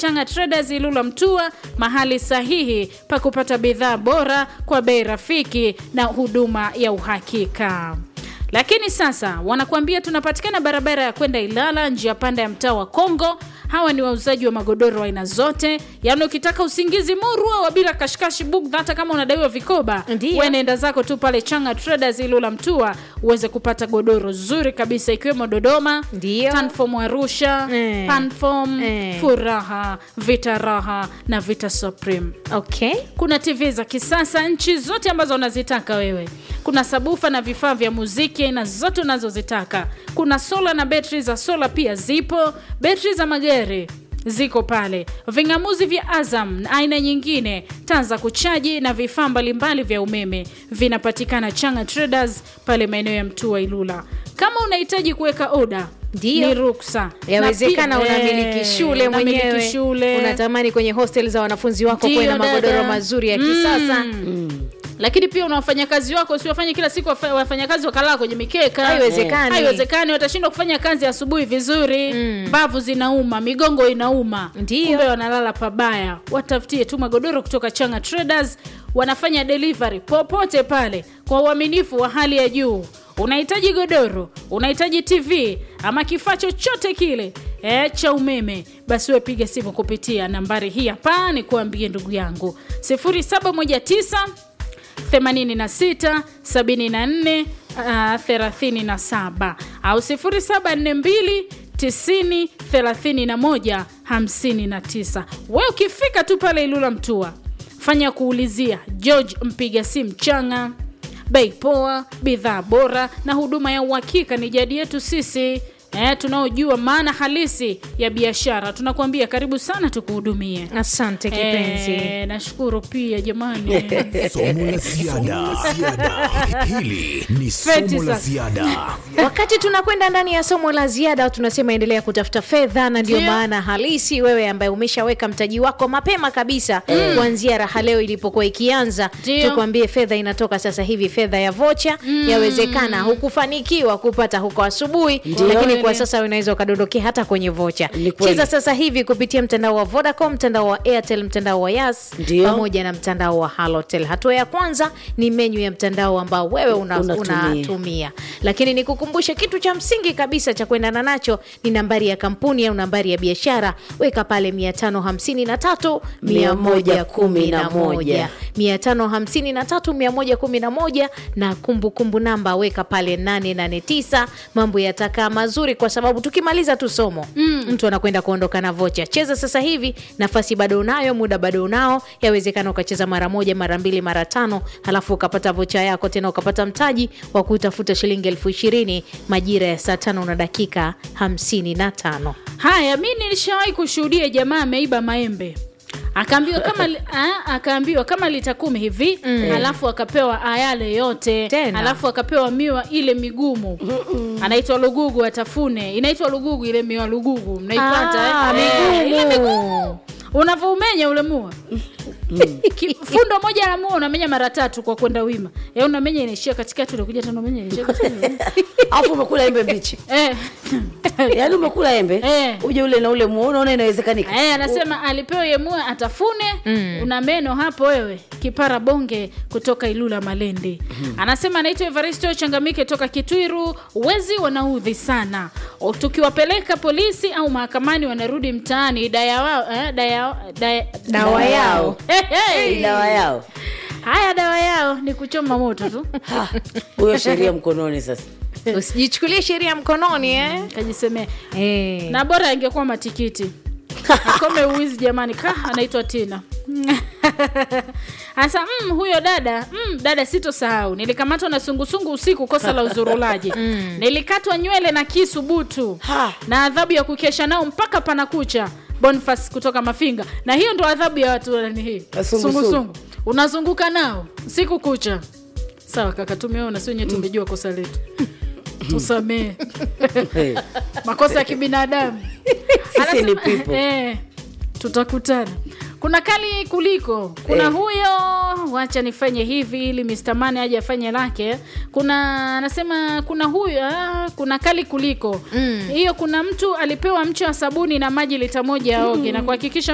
Changa Traders Ilula Mtua, mahali sahihi pa kupata bidhaa bora kwa bei rafiki na huduma ya uhakika. Lakini sasa wanakuambia tunapatikana barabara ya kwenda Ilala, njia panda ya mtaa wa Kongo. Hawa ni wauzaji wa magodoro aina zote, yaani ukitaka usingizi murwa wa bila kashikashi bugdha, hata kama unadaiwa vikoba, Ndiyo. wewe nenda zako tu pale Changa Traders Ilula Mtua uweze kupata godoro zuri kabisa, ikiwemo Dodoma, Ndiyo. Tanform Arusha, Eh. Panform, Eh. Furaha, Vita Raha na Vita Supreme. okay Kuna TV za kisasa nchi zote ambazo unazitaka wewe. Kuna sabufa na vifaa vya muziki aina zote unazozitaka. Kuna sola na betri za sola pia zipo. Betri za magari ziko pale, ving'amuzi vya Azam na aina nyingine, taa za kuchaji na vifaa mbalimbali vya umeme vinapatikana Changa Traders pale maeneo ya Mtua Ilula. Kama unahitaji kuweka oda Ndiyo. ni ruksa. yawezekana Na pia- unamiliki eh, shule unamiliki mwenyewe shule. unatamani kwenye hostel za wanafunzi wako Ndiyo, kuwe na magodoro dada. mazuri ya Mm. kisasa lakini pia una wafanyakazi wako usiwafanye kila siku wafa- wafanyakazi wakalaa kwenye mikeka Haiwezekani. haiwezekani watashindwa kufanya kazi asubuhi vizuri mbavu zinauma migongo inauma Ndiyo. kumbe wanalala pabaya watafutie tu magodoro kutoka changa traders wanafanya delivery popote pale kwa uaminifu wa hali ya juu unahitaji godoro unahitaji tv ama kifaa chochote kile e, cha umeme basi we piga simu kupitia nambari hii hapa ni kuambie ndugu yangu 0719 86 74 ah, 37 au 0742 90 31 59. We ukifika tu pale Ilula Mtua, fanya kuulizia George mpiga simu changa, bei poa, bidhaa bora na huduma ya uhakika ni jadi yetu sisi eh, tunaojua maana halisi ya biashara. Tunakuambia karibu sana tukuhudumie. asante kipenzi Eh, nashukuru pia jamani. Somo la ziada. Hili ni Feti somo la sasa. ziada. wakati tunakwenda ndani ya somo la ziada tunasema endelea kutafuta fedha na ndio Ndio. maana halisi wewe ambaye umeshaweka mtaji wako mapema kabisa kuanzia raha leo ilipokuwa ikianza Ndio. tukwambie fedha inatoka sasa hivi fedha ya vocha yawezekana hukufanikiwa kupata huko asubuhi lakini kwa sasa unaweza ukadondokea hata kwenye vocha Ni kweli. cheza sasa hivi kupitia mtandao wa vodacom mtandao wa airtel mtandao wa yas Ndio. pamoja na mtandao wa halotel hatua ya kwanza ni menyu ya mtandao ambao wewe una, Unatumia. unatumia kutumia lakini nikukumbushe kitu cha msingi kabisa cha kuendana nacho ni nambari ya kampuni au nambari ya biashara weka pale 553 111 553 111 na kumbukumbu namba weka pale 889 mambo yatakaa mazuri kwa sababu tukimaliza tu somo mm. mtu anakwenda kuondoka na vocha cheza sasa hivi nafasi bado unayo muda bado unao yawezekana ukacheza mara moja mara mbili mara tano halafu ukapata vocha yako tena ukapata mtaji wa kutafuta shilingi elfu ishirini majira ya saa tano na dakika hamsini na tano Haya, mi nilishawahi kushuhudia jamaa ameiba maembe akaambiwa kama li- ah, akaambiwa kama lita kumi hivi alafu akapewa ayale yote Tena. alafu akapewa miwa ile migumu anaitwa lugugu atafune inaitwa lugugu ile miwa lugugu mnaipata Ah, eh? Eh, ile migumu migumu. unavyoumenya ule mua Ki- fundo moja la mua unamenya mara tatu kwa kwenda wima ya unamenya inaishia katikati unakuja tena unamenya inaishia katikati alafu umekula embe mbichi eh. yaani umekula embe Eh. uje ule na ule muo unaona inawezekanika Eh, anasema alipewa yemua atafune una meno hapo wewe kipara bonge kutoka ilula malendi anasema anaitwa evaristo changamike toka kitwiru wezi wanaudhi sana O, tukiwapeleka polisi au mahakamani wanarudi mtaani daya wao eh, daya, daya, dawa yao Hey, hey. Ni dawa yao haya dawa yao ni kuchoma moto tu Ha, huyo sheria mkononi sasa usijichukulie sheria mkononi eh? kajisemea Eh. na bora angekuwa matikiti akome uwizi jamani ka anaitwa tina hasa mm, huyo dada mm, dada sitosahau nilikamatwa na sungusungu usiku kosa la uzurulaji nilikatwa nywele na kisu butu Ha. na adhabu ya kukesha nao mpaka panakucha bonfas kutoka mafinga na hiyo ndo adhabu ya watu nani hii Sungusungu. sungusungu unazunguka nao siku kucha sawa kaka tumeona sio nye tumejua kosa letu tusamee Eh, makosa ya kibinadamu sisi ni Anasema- people eh, tutakutana kuna kali kuliko kuna Eh. huyo wacha nifanye hivi ili Mr. Mane aje afanye lake kuna anasema kuna huyo ah, kuna kali kuliko hiyo kuna mtu alipewa mche wa sabuni na maji lita moja aoge na kuhakikisha